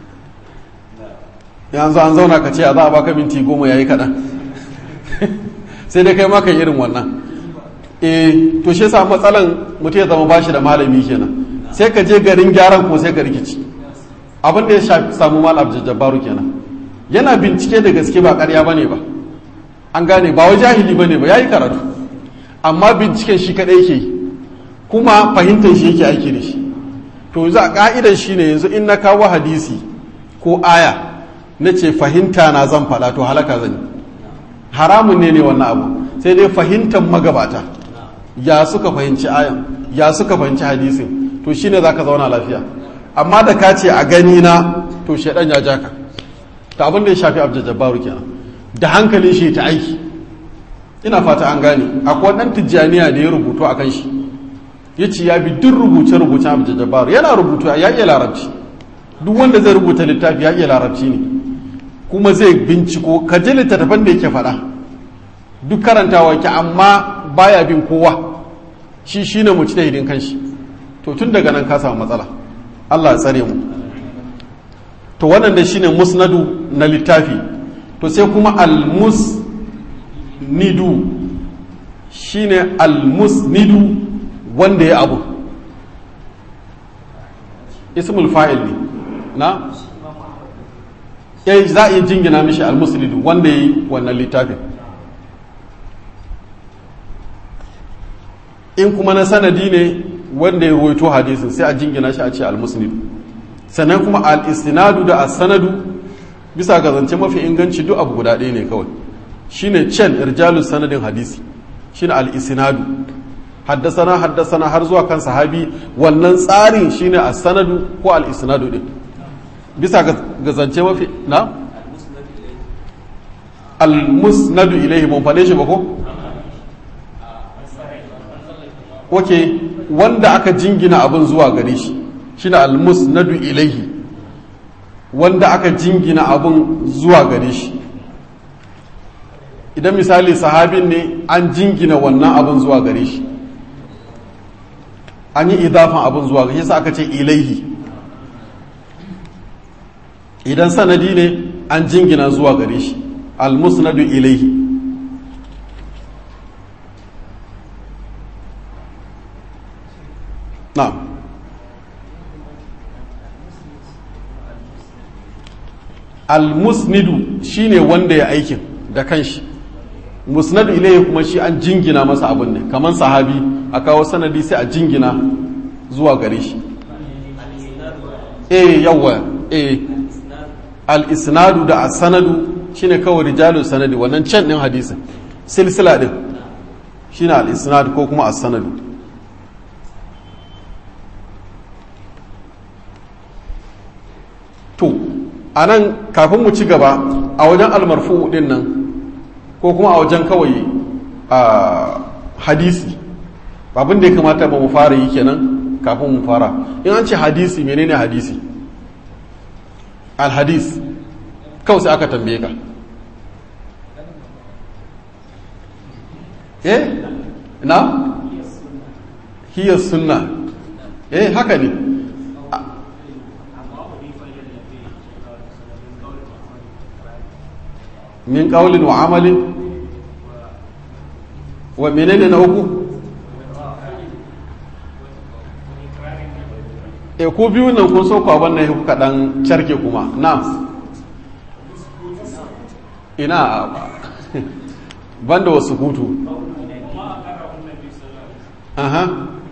yanzu an zauna ka ce a za a baka minti goma yayi kaɗan sai dai kai ma kan irin wannan eh to shi yasa matsalan mutum ya zama bashi da malami kenan sai ka je garin gyaran ko sai ka rikici abin da ya shafi samu malam jajjabaru kenan yana bincike da gaske ba ƙarya bane ba an gane ba wa jahili bane ba yayi karatu amma binciken shi kadai yake yi kuma fahimtar shi yake aiki da shi to yanzu a ka'idar shi ne yanzu in na kawo hadisi ko aya na ce fahimta na zan faɗa to halaka zan yi haramun ne ne wannan abu sai dai fahimtar magabata ya suka fahimci ayan ya suka fahimci hadisin to shine zaka zauna lafiya amma da ka ce a gani na to shaidan ya jaka ta abin da ya shafi abdul jabbaru kenan da hankalin shi ta aiki ina fata an gane akwai dan tijjaniya da ya rubutu akan shi yace ya bi duk rubuce rubuce abdul jabbaru yana rubutu ya iya larabci duk wanda zai rubuta littafi ya iya larabci ne kuma zai binciko ka ji littattafan da yake faɗa duk karantawa ke amma baya bin kowa shi shine mu ci da hidin kanshi to tun daga nan ka samu matsala Allah ya tsare mu to wannan da shine musnadu na littafi to sai kuma almusnidu shine almusnidu wanda ya abu ismul fa'il ne na ya za a iya jingina mishi almusnidu wanda ya yi wannan littafin in kuma na sanadi ne wanda ya ruwaito hadisin sai a jingina shi a ce almusnidu sannan kuma al-istinadu da as-sanadu bisa ga zance mafi inganci duk abu guda ɗaya ne kawai shine cen irjalus sanadin hadisi shine al-istinadu haddasana haddasana har zuwa kan sahabi wannan tsarin shine as-sanadu ko al-istinadu din bisa ga zance mafi na al-musnadu ilayhi mun fade shi ba ko oke wanda aka jingina abin zuwa gare shi shine almusnadu ilaihi wanda aka jingina abin zuwa gare shi idan misali sahabin ne an jingina wannan abin zuwa gare shi an yi idafan abin zuwa gare shi aka ce ilaihi idan sanadi ne an jingina zuwa gare shi almusnadu ilaihi na'am almusnidu shine wanda ya aikin da kanshi musnadu ilayhi kuma shi an jingina masa abin ne kamar sahabi a kawo sanadi sai a jingina zuwa gare shi eh yawa eh al-isnadu da as-sanadu shine kawai rijalun sanadi wannan can din hadisin silsila din shine al-isnad ko kuma as-sanadu to a nan kafin mu ci gaba a wajen almarfu din nan ko kuma a wajen kawai a hadisi abin da ya kamata ba mu fara yi kenan kafin mu fara in an ce hadisi menene hadisi alhadis kawai sai aka tambaye ka eh na hiyar sunna eh haka ne min ƙaulin wa amalin wa menene na uku e ku biyu nan kun so kwaban na kuka dan carke kuma na ina banda wasu hutu aha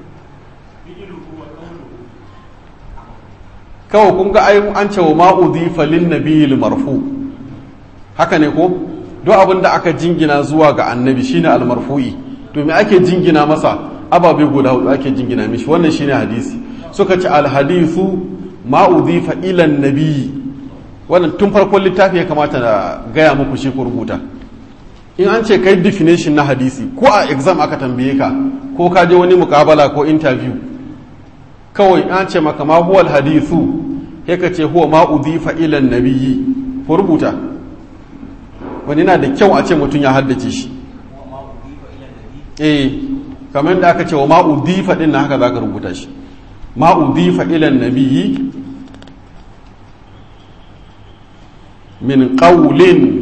kawai kun ga an cewa ma'udi falin nabiyil marfu haka ne ko duk abin da aka jingina zuwa ga annabi shine almarfu'i to me ake jingina masa ababe guda hudu ake jingina mishi wannan shine hadisi suka ce alhadithu ma udhifa ila nabi wannan tun farkon littafi ya kamata na gaya muku shi ku rubuta in an ce kai definition na hadisi ko a exam aka tambaye ka ko ka je wani mukabala ko interview kawai an ce maka ma huwa alhadithu sai ka ce huwa ma udhifa ila nabiyyi ku rubuta wani na da kyau a ce mutum ya haddace shi eh kamar da aka ce wa ma'udifa din na haka za ka rubuta shi ma'udifa ilan nabiyyi min qawlin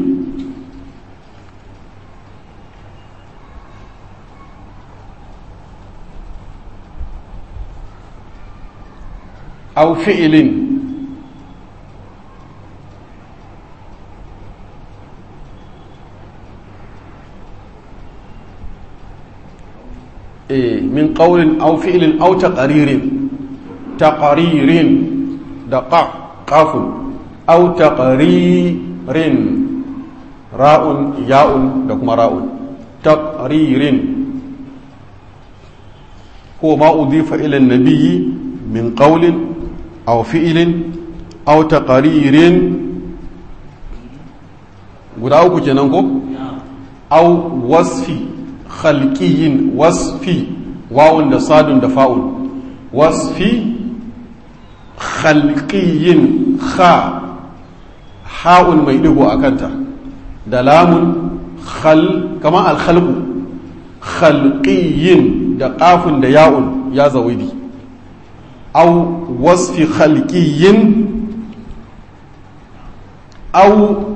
aw fi'lin min ƙaunin au fi'ilin au taqaririn taqaririn da ƙafun au taqaririn ra'un ya'un da kuma ra'un taqaririn ko ma udifa ila nabiyyi min qawlin aw fi'ilin aw taqaririn guda uku kenan ko aw wasfi khalqiyin wasfi wawun da sadun da fa'un wasfi khalqiyin kha ha'un mai digo a kanta da lamun khal kama alkhalqu khalqiyin da qafun da ya'un ya zawidi aw wasfi khalqiyin aw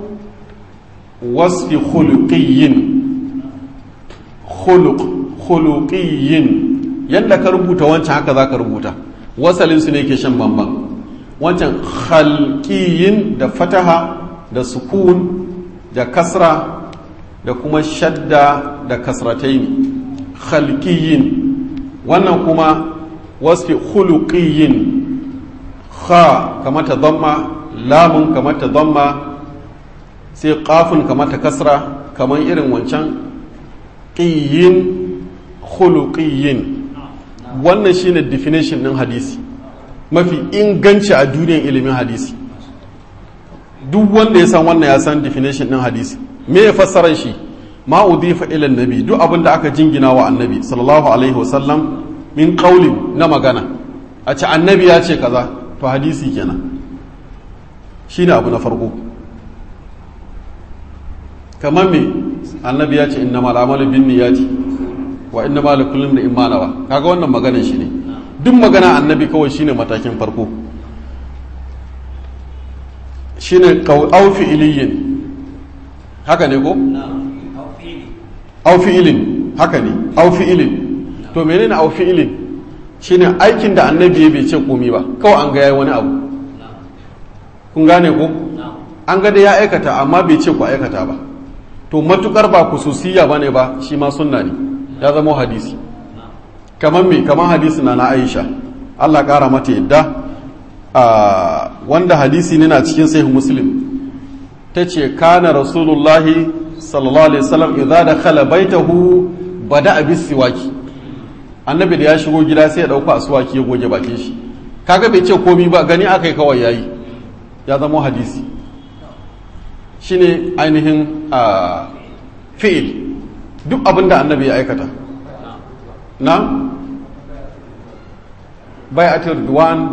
wasfi khuluqiyin khuluq khuluqiyin yadda ka rubuta wancan haka za ka rubuta wasalinsu ne ke shan bamban wancan khalqiyin da fataha da sukun da kasra da kuma shadda da kasrataini khalqiyin wannan kuma wasfi khuluqiyin kha kamata dhamma lamun kamata dhamma sai qafun kamata kasra kaman irin wancan qiyin khuluqiyin wannan shine definition din hadisi mafi inganci a duniyar ilimin hadisi duk wanda ya san wannan ya san definition din hadisi me ya fassarar shi ma udhifa ila annabi duk abin da aka jingina wa annabi sallallahu alaihi wasallam min qaulin na magana a ce annabi ya ce kaza to hadisi kenan shine abu na farko kamar me annabi ya ce innamal amalu binniyati wa innamal likulli imrin ma nawa kaga wannan maganar shi ne duk magana annabi kawai shine matakin farko shine au fi'iliyin haka ne ko au fi'ilin haka ne au fi'ilin to menene au fi'ilin shine aikin da annabi bai ce komi ba kawai an ga yayi wani abu kun gane ko an ga da ya aikata amma bai ce ku aikata ba to matukar ba kususiya bane ba shi ma sunna ne ya zama hadisi kamar me kamar hadisi na na Aisha Allah kara mata yadda wanda hadisi ne na cikin sahih muslim ta ce kana rasulullahi sallallahu alaihi wasallam idza dakhala baitahu bada bis siwaki annabi da ya shigo gida sai ya dauka aswaki ya goge bakin shi kaga bai ce komi ba gani akai kawai yayi ya zama hadisi shine ainihin fi'il duk abin da annabi ya aikata na bai'atul duwan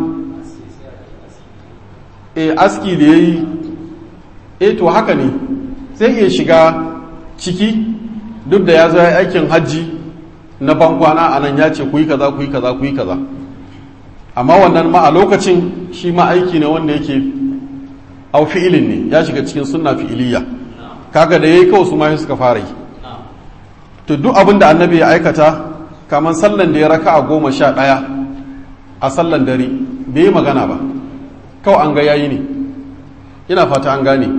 e aski da yayi e to haka ne sai iya shiga ciki duk da ya zo ya aikin hajji na bankwana a nan ya ce ku yi kaza ku yi kaza ku yi kaza amma wannan ma a lokacin shi ma aiki ne wanda yake au fi'ilin ne ya shiga cikin sunna fi'iliya kaga da yayi kawai su ma suka fara yi to duk abin da annabi ya aikata kamar sallan da ya raka a goma sha ɗaya a sallan dare bai yi magana ba kawai an ga yayi ne ina fata an gane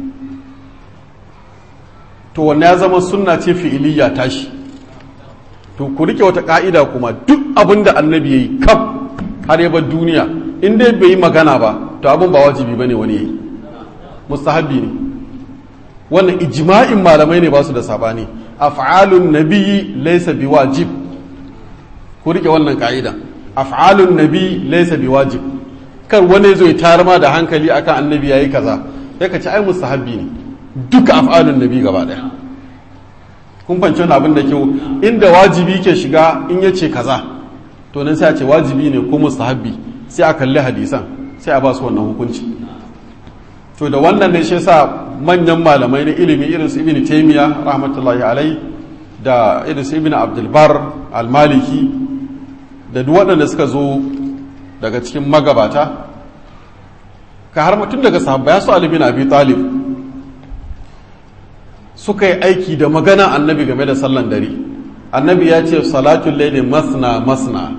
to wanne ya zama sunna ce fi'iliya tashi to ku rike wata ka'ida kuma duk abin da annabi yayi kaf har ya bar duniya in dai bai yi magana ba to abin ba wajibi bane wani yayi mustahabbi ne wannan ijma'in malamai ne ba su da sabani af'alun nabiyyi laysa biwajib ku rike wannan ka'ida af'alun nabi laysa biwajib kar wani zo ya tarma da hankali akan annabi yayi kaza sai ka ci ai mustahabbi ne duka af'alun nabi gaba daya kun fahimci wannan abin da kyau inda wajibi ke shiga in yace kaza to nan sai a ce wajibi ne ko mustahabbi sai a kalli hadisan sai a ba su wannan hukunci to da wannan ne shi yasa manyan malamai na ilimi irin su ibn taymiya rahmatullahi alai da irin su ibn abdul bar al-maliki da duk waɗanda suka zo daga cikin magabata ka har mutum daga sahabba su Ali bin Abi Talib suka yi aiki da magana annabi game da sallan dare annabi ya ce salatul layli masna masna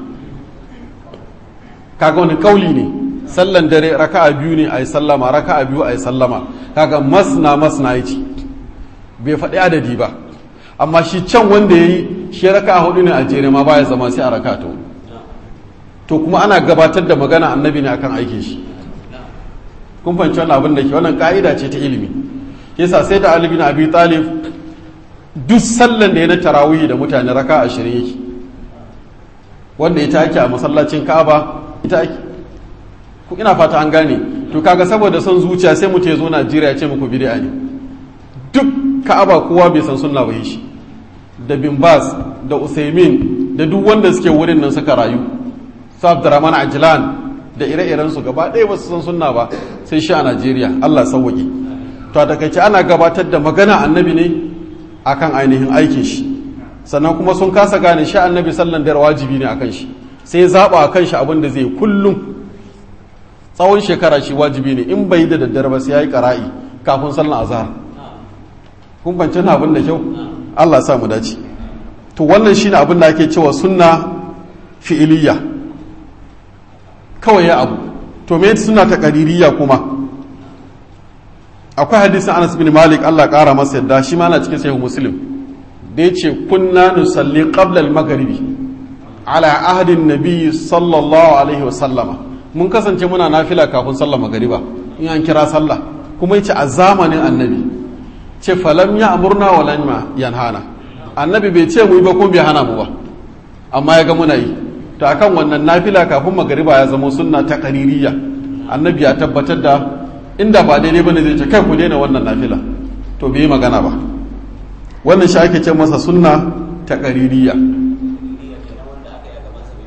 kaga wani kauli ne sallan dare raka'a biyu ne ayi sallama raka'a biyu ayi sallama kaga masna masna yace bai faɗi adadi ba amma shi can wanda yayi shi raka'a hudu ne a jere ma baya zama sai a raka'a ta hudu to kuma ana gabatar da magana annabi ne akan aikin shi kun fahimci wannan abin da ke wannan ka'ida ce ta ilimi yasa sai da Ali bin Abi Talib duk sallan da ya na tarawih da mutane raka ashirin yake wanda ita ake a masallacin Ka'aba ita ake ku ina fata an gane to kaga saboda son zuciya sai mutum ya zo Najeriya ya ce muku bid'a ne duk Ka'aba kowa bai san sunna ba shi da bin Bas da Usaimin da duk wanda suke wurin nan suka rayu su abdurrahman ajlan da ire-iren su gaba ɗaya ba su san sunna ba sai shi a najeriya allah sauwaƙe to a takaice ana gabatar da magana annabi ne akan ainihin aikin shi sannan kuma sun kasa gane shi annabi sallan da wajibi ne akan shi sai zaɓa akan shi abin da zai kullum tsawon shekara shi wajibi ne in bai da daddare ba sai ya yi ƙara'i kafin sallan azhar kun bance na abin da kyau allah sa mu dace to wannan shine abin da ake cewa sunna fi'iliya kawai ya abu to me suna ta ƙaririya kuma akwai hadisin anas bin malik allah ƙara masa yadda shi ma na cikin sahih muslim da ya ce kunna nusalli qabla al-maghribi ala ahadin nabi sallallahu alaihi wa sallama mun kasance muna nafila kafin sallar magariba in an kira sallah kuma yace a zamanin annabi ce falam ya amurna wa lam yanhana annabi bai ce mu yi ba kuma bai hana mu ba amma ya ga muna yi to akan wannan nafila kafin magariba ya zama sunna ta qaririya annabi ya tabbatar da inda ba daidai bane zai ce kai ku daina wannan nafila to bai yi magana ba wannan shi ake ce masa sunna ta qaririya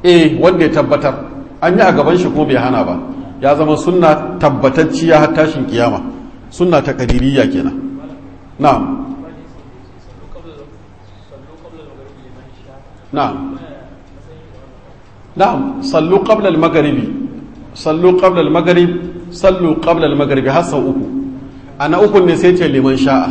eh wanda ya tabbatar an yi a gaban shi kuma bai hana ba ya zama sunna tabbatacciya har tashin kiyama sunna ta kadiriyya kenan na'am na'am na'am sallu qabla al-maghribi sallu qabla al-maghrib sallu qabla al-maghribi har sau uku ana uku ne sai ce liman sha'a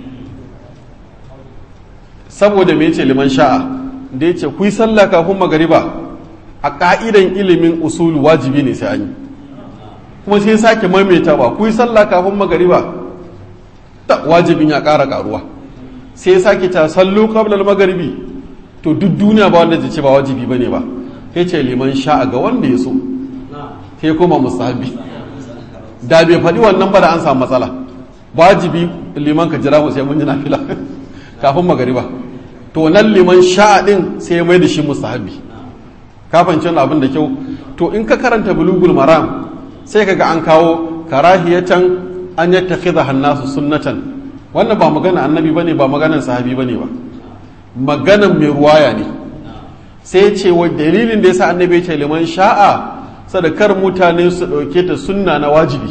saboda me ce liman sha'a da yace ku yi sallah kafin magariba a ka'idan ilimin usul wajibi ne sai an yi kuma sai sake maimaita ba ku yi sallah kafin magariba ta wajibin ya ƙara ƙaruwa sai sake ta sallu qabla al-maghribi to duk duniya ba wanda zai ce ba wajibi bane ba sai ce liman sha'a ga wanda ya so sai kuma musahabi da bai faɗi wannan ba da an samu matsala wajibi liman ka jira mu sai mun ji nafila kafin magariba to nan liman sha'a din sai ya mai da shi musahabi kafin cin abin da kyau to in ka karanta bulugul maram sai kaga an kawo karahiyatan an yattakhidha hannasu sunnatan wannan ba magana annabi bane ba maganan sahabi bane ba maganan mai ruwaya ne sai ce wa dalilin da yasa annabi ya ce liman sha'a sadakar mutane su ɗauke ta sunna na wajibi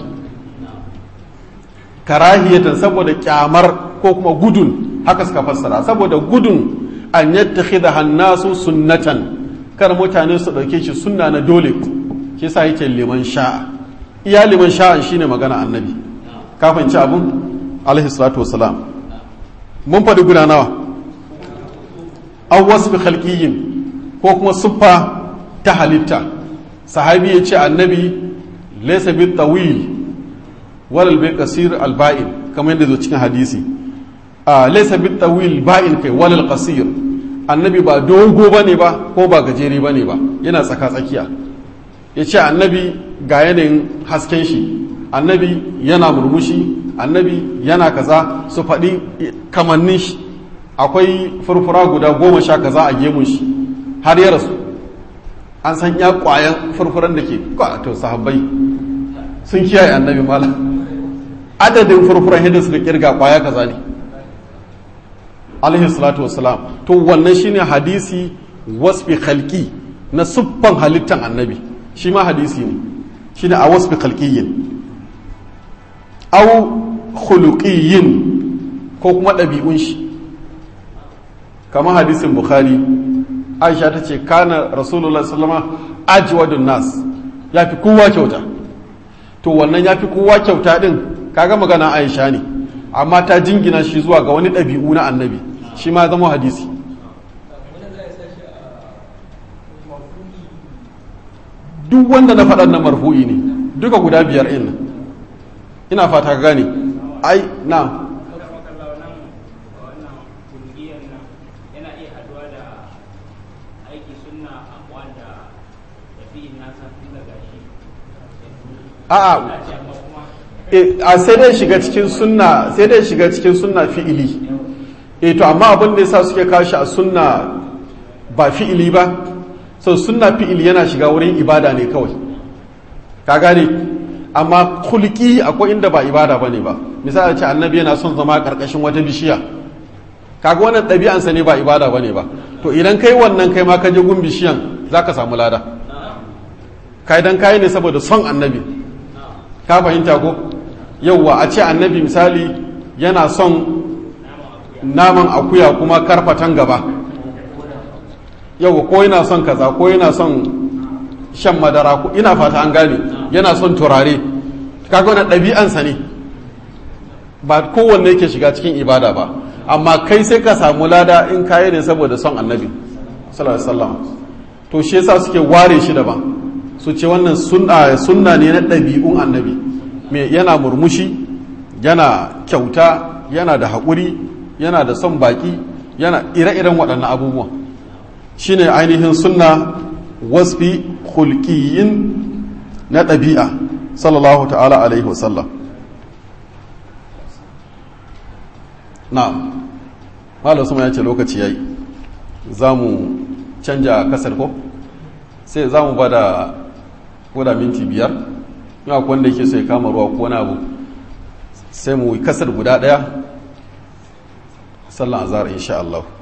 karahiyatan saboda kyamar ko kuma gudun haka suka fassara saboda gudun an yattakhidha hannasu sunnatan kar mutane su ɗauke shi sunna na dole shi sa yake liman sha'a iya liman sha'an shine magana annabi kafin ci abun alaihi salatu wassalam mun faɗi guda nawa an wasu bi khalqiyyin ko kuma siffa ta halitta sahabi ya ce annabi laysa bi tawil wal bi qasir al ba'in kamar yadda zo cikin hadisi a laysa bi tawil ba'in kai wal qasir annabi ba dogo bane ba ko ba gajeri bane ba yana tsaka tsakiya ya ce annabi ga yanayin hasken shi annabi yana murmushi annabi yana kaza su faɗi kamannin shi akwai furfura guda goma sha kaza a gemun shi har ya rasu an san ya kwayan furfuran da ke to sahabbai sun kiyaye annabi mala adadin furfuran hidda suka kirga kwaya kaza ne alaihi salatu wassalam to wannan shine hadisi wasfi khalqi na siffan halittan annabi shi ma hadisi ne shine a wasfi khalqiyyin aw khuluqiyyin ko kuma ɗabi'un shi kamar hadisin bukhari aisha ta ce kana rasulullah sallama ajwadun nas ya fi kowa kyauta to wannan ya fi kowa kyauta din kaga magana aisha ne amma ta jingina shi zuwa ga wani ɗabi'u na annabi shi ma zama hadisi duk wanda na faɗan na marfu'i ne duka guda biyar in ina fata ka gane ai na a'a a sai dai shiga cikin sunna sai dai shiga cikin sunna fi'ili eh to amma abin da yasa suke kashi a sunna ba fi'ili ba so sunna fi'ili yana shiga wurin ibada ne kawai ka gane amma kulki akwai inda ba ibada bane ba misali ce annabi yana son zama karkashin wata bishiya kaga wannan ɗabi'ansa ne ba ibada bane ba to idan kai wannan kai ma ka je gun bishiyan zaka samu lada kai dan kai ne saboda son annabi ka fahimta ko yauwa a ce annabi misali yana son naman akuya kuma karfatan gaba yauwa ko yana son kaza ko yana son shan madara ko ina fata an gane yana son turare kaga wani ɗabi'ansa ne ba kowanne yake shiga cikin ibada ba amma kai sai ka samu lada in kayi ne saboda son annabi sallallahu alaihi wasallam to shi yasa suke ware shi daban su ce wannan sunna ne na ɗabi'un annabi me yana murmushi yana kyauta yana da haƙuri yana da son baƙi yana ire-iren waɗannan abubuwan shine ainihin sunna wasfi hulkiyin na ɗabi'a sallallahu ta'ala alaihi wasallam na'am malam suma ya ce lokaci yayi za mu canja kasar ko sai za mu ba da koda minti biyar yawa wanda yake so ya kama ruwa ko wani abu sai mu kasar guda daya sallan azhar insha Allah